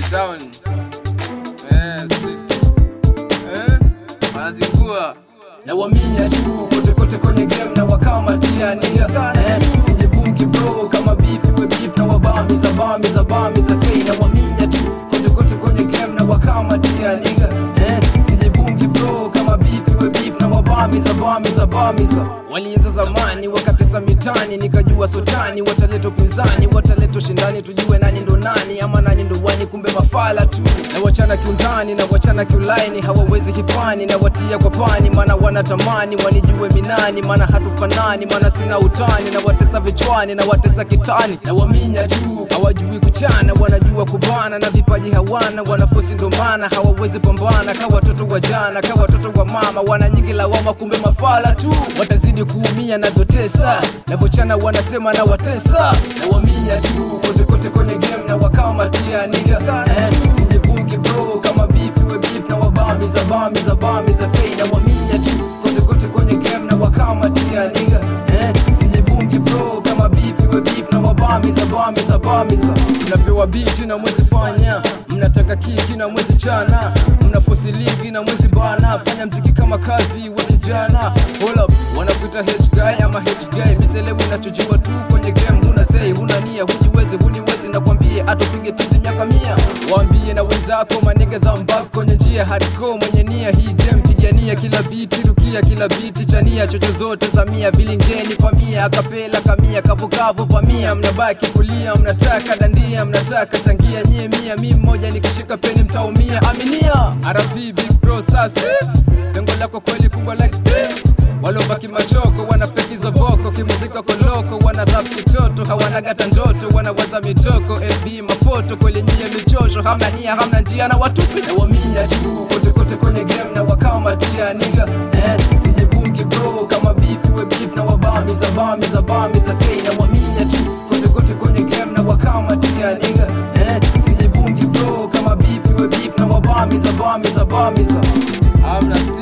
town. Eh, street. Eh, wanazingua. na waminya tu kote kote kwenye game na wakamatia niga eh, sijivungi bro kama beef we beef na wabamiza bamiza bamiza sei na waminya tu kote kote kwenye game na wakamatia niga eh, sijivungi bro kama beef we beef na wabamiza bamiza bamiza walianza zamani wakatesa mitani nikajua sotani wataleta upinzani wataleta ushindani tujue nani ndo nani ama nani ndo wani kumbe mafala tu na wachana kiundani na wachana kiulaini hawawezi kifani na watia kwa pani maana wanatamani wanijue minani maana hatufanani maana sina utani na watesa vichwani na watesa kitani na waminya tu hawajui kuchana wanajua kubana na vipaji hawana wanafosi ndo maana hawawezi pambana ka watoto wa jana ka watoto wa mama wana nyingi lawama kumbe mafala tu watazidi kuumia navyotesa navyochana wanasema na watesa na waminya tu kote kote kwenye game na wakamatia niga eh, sijivungi bro kama beef we beef na wabamiza bamiza bamiza sei na waminya tu kote kote kwenye game na wakamatia niga eh, sijivungi bro kama beef we beef na wabamiza bamiza bamiza mnapewa biti na mwezi fanya mnataka kiki na mwezi chana mnafosi ligi na mwezi bana fanya mziki kama kazi we kijana hold up wanakuita h guy ama h guy miselewi unachojua tu kwenye game huna sei huna nia hujiwezi huniwezi nakwambie atupige tizi miaka mia waambie na wenzako manege za mbako kwenye njia hardcore mwenye nia hii game pigania kila biti rukia kila biti chania chocho zote za mia vilingeni kwa mia akapela kamia kavukavu vamia mnabaki kulia mnataka dandia mnataka changia nyie mia mi mmoja nikishika peni mtaumia aminia rv big bro saa 6 lengo lako kweli kubwa like this walobaki machoko wanafekiza voko kimuzika koloko wana rap kitoto hawana gata ndoto wanawaza mitoko fb mafoto kweli nyie michosho hamna nia hamna njia na watupi na waminya tu kote kote kwenye game na wakamatia niga eh, sijivungi bro kama beef we beef na wabamiza bamiza bamiza sei na waminya tu kote kote kwenye game na wakamatia niga eh, sijivungi bro kama beef we beef na wabamiza bamiza bamiza Hamna